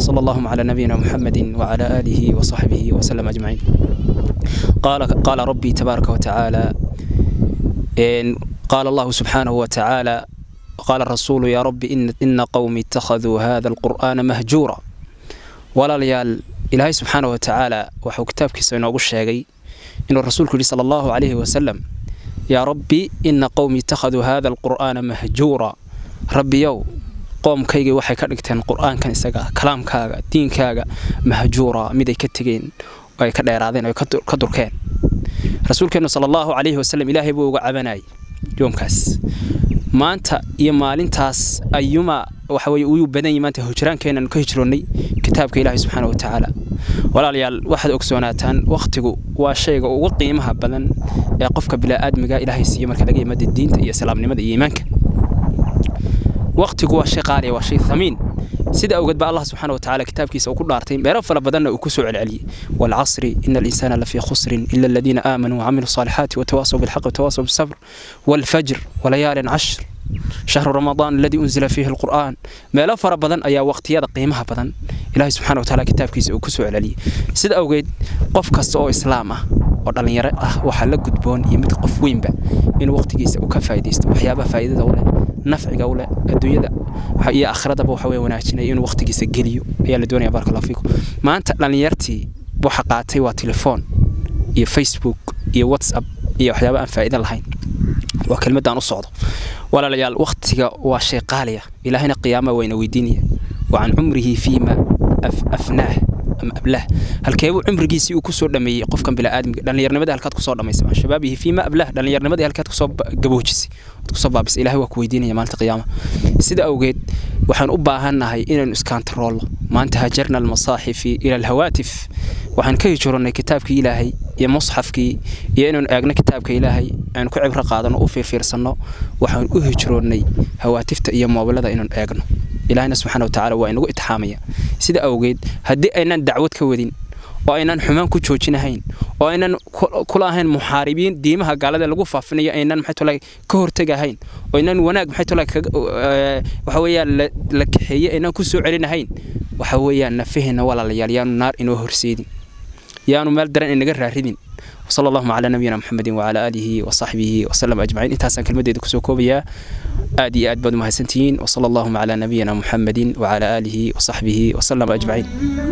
صلى اللهم على نبينا محمد وعلى آله وصحبه وسلم أجمعين قال قال ربي تبارك وتعالى إن قال الله سبحانه وتعالى قال الرسول يا رب إن, إن قومي اتخذوا هذا القرآن مهجورا ولا ليال إلهي سبحانه وتعالى وحو كتاب كيسا ينوغو الشيغي إن الرسول كري صلى الله عليه وسلم يا ربي إن قومي اتخذوا هذا القرآن مهجورا ربي يو qoomkaygii waxay ka dhigteen qur-aankan isaga kalaamkaaga diinkaaga mahjuura mid ay ka tegeen oo ay ka dheeraadeen oo ka durkeen rasuulkeennu sala allahu calayhi wasalam ilaahay buu uga cabanayay yoomkaas maanta iyo maalintaas ayuma waxa weye uyuu badan yahay maanta hijraankeenan ka hijroonnay kitaabka ilaahay subxaana wa tacaala walaalayaal waxaad ogsoonaataan wakhtigu waa shayga ugu qiimaha badan ee qofka bilaaadmiga ilaahay siiyo marka laga yimaada diinta iyo islaamnimada iyo iimaanka waqtigu waa shay qaaliya waa shay thamiin sida awgeed baa allah subxaana watacaala kitaabkiisa uu ku dhaartay meelo fara badanna uu ku soo celceliyey waalcasri ina alinsaana lafii khusrin ila aladiina aamanuu wacamiluu الصالحات وتواصوا بالحق وتواصوا بالصبر والفجر وليال عشر شهر رمضان الذي أنزل فيه القرآن ما لا فر بدن أيا وقت يدا قيمها بدن إلهي سبحانه وتعالى كتاب كيس وكسو علي سيد أوجد قف كست أو إسلامه ودلن يرى أه وحلا قدبون يمد قف وين بقى إن وقت كيس وكفايدست وحيابة فايدة دولة nafciga ule adduunyada iyo akhradaba waxa weye wanaajinaya inuu waqtigiisa geliyo ayaa la doonaya baraka allahu fiikum maanta dhallinyartii waxa qaatay waa telefoon iyo facebook iyo whatsapp iyo waxyaaba aan faa'iida lahayn waa kelmadaan u socdo walaalayaal waqtiga waa shay qaaliya ilaahina qiyaama wayna weydiinaya wa can cumrihi fiima afnaah ama ablah halkeebuu cumrigiisii uu kusoo dhameeyey qofkan bilaaadmiga dhallinyarnimadii halkaad kusoo dhamaysay can shabaabihi fiima ablah dhallinyarnimadii halkaad kusoo gaboojisay ood kusoo baabisay ilahay waa ku weydiinaya maalinta qiyaama sida awgeed waxaan u baahannahay inaynu iskantaroolno maanta hajarna almasaaxifi ila alhawaatif waxaan ka hijronnay kitaabkii ilaahay iyo musxafkii iyo inaynu eegno kitaabka ilaahay aynu ku cibro qaadano u fiirfiirsanno waxaan u hijroonnay hawaatifta iyo moobilada inaynu eegno ilaahina subxana watacaala waa inagu itixaamaya sida awgeed haddii aynaan dacwad ka wadin oo aynaan xumaan ku joojinahayn oo aynan kula ahayn muxaaribiin diimaha gaalada lagu faafinayo aynan maxay tolay ka hortegahayn oo aynan wanaag maxay tolay waxa weeyaan la kaxeeye aynan ku soo celinahayn waxa weeyaan nafaheena walaalayaal yaanu naar inoo horseedin yaanu meel daran inaga raaridin وصلى الله على نبينا محمد وعلى آله وصحبه وسلم أجمعين انت حسن كلمة دي كسو كوبيا آدي آد بدو مهسنتين وصلى الله على نبينا محمد وعلى آله وصحبه وسلم أجمعين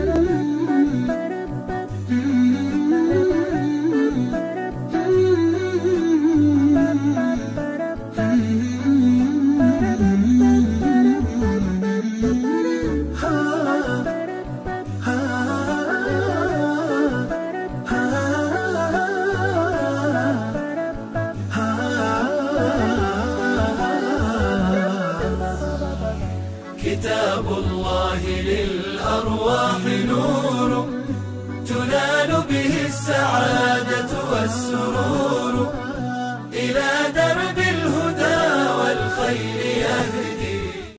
كتاب الله للأرواح نور تنال به السعادة والسرور